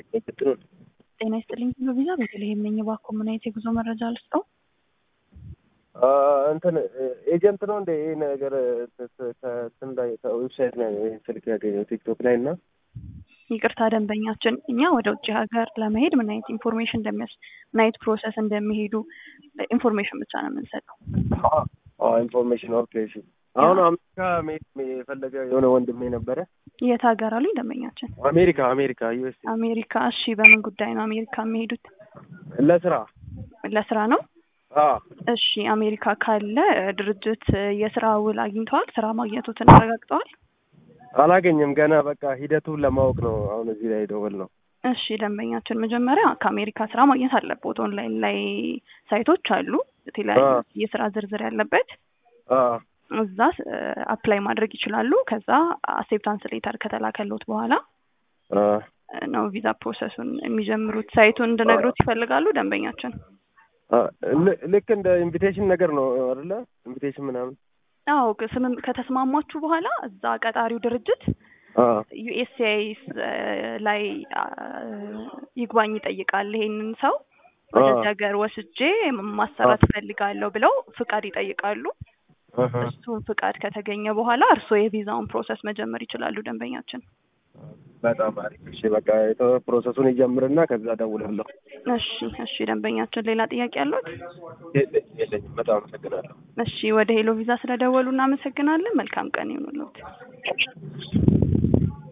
የቅጥሩን ጤና ይስጥልኝ ብሎ ቪዛ ቤተልሔም ነኝ። እባክዎ ምን አይነት የጉዞ መረጃ ልስጠው? እንትን ኤጀንት ነው እንደ ይህ ነገር ከእንትን ላይ ከዌብሳይት ላይ ነው ይህን ስልክ ያገኘው ቲክቶክ ላይ እና ይቅርታ ደንበኛችን፣ እኛ ወደ ውጭ ሀገር ለመሄድ ምን አይነት ኢንፎርሜሽን እንደሚያስ ምን አይነት ፕሮሰስ እንደሚሄዱ ኢንፎርሜሽን ብቻ ነው የምንሰጠው። ኢንፎርሜሽን ኦኬ። እሺ አሁን አሜሪካ መሄድ የፈለገ የሆነ ወንድሜ ነበረ። የት ሀገር አሉኝ ደንበኛችን? አሜሪካ አሜሪካ ዩኤስ አሜሪካ። እሺ በምን ጉዳይ ነው አሜሪካ የሚሄዱት? ለስራ ለስራ ነው። አዎ እሺ አሜሪካ ካለ ድርጅት የስራ ውል አግኝተዋል? ስራ ማግኘቱትን አረጋግጠዋል? አላገኘም ገና። በቃ ሂደቱን ለማወቅ ነው አሁን እዚህ ላይ ደወል ነው። እሺ ደንበኛችን መጀመሪያ ከአሜሪካ ስራ ማግኘት አለበት። ኦንላይን ላይ ሳይቶች አሉ የተለያዩ የስራ ዝርዝር ያለበት አዎ እዛ አፕላይ ማድረግ ይችላሉ። ከዛ አክሴፕታንስ ሌተር ከተላከሎት በኋላ አዎ ነው ቪዛ ፕሮሰሱን የሚጀምሩት። ሳይቱን እንድነግሮት ይፈልጋሉ ደንበኛችን? ልክ እንደ ኢንቪቴሽን ነገር ነው አይደለ? ኢንቪቴሽን ምናምን አዎ ስምም ከተስማማችሁ በኋላ እዛ ቀጣሪው ድርጅት ዩኤስሲአይኤስ ላይ ይግባኝ ይጠይቃል። ይሄንን ሰው ወደዚህ ሀገር ወስጄ ማሰራት እፈልጋለሁ ብለው ፍቃድ ይጠይቃሉ። እሱን ፍቃድ ከተገኘ በኋላ እርስዎ የቪዛውን ፕሮሰስ መጀመር ይችላሉ ደንበኛችን። በጣም አሪፍ። እሺ በቃ ፕሮሰሱን ይጀምርና ከዛ ደውላለሁ። እሺ እሺ ደንበኛችን ሌላ ጥያቄ አሉት? የለኝም። በጣም አመሰግናለሁ። እሺ ወደ ሄሎ ቪዛ ስለደወሉ እናመሰግናለን። መልካም ቀን ይሁንልዎት።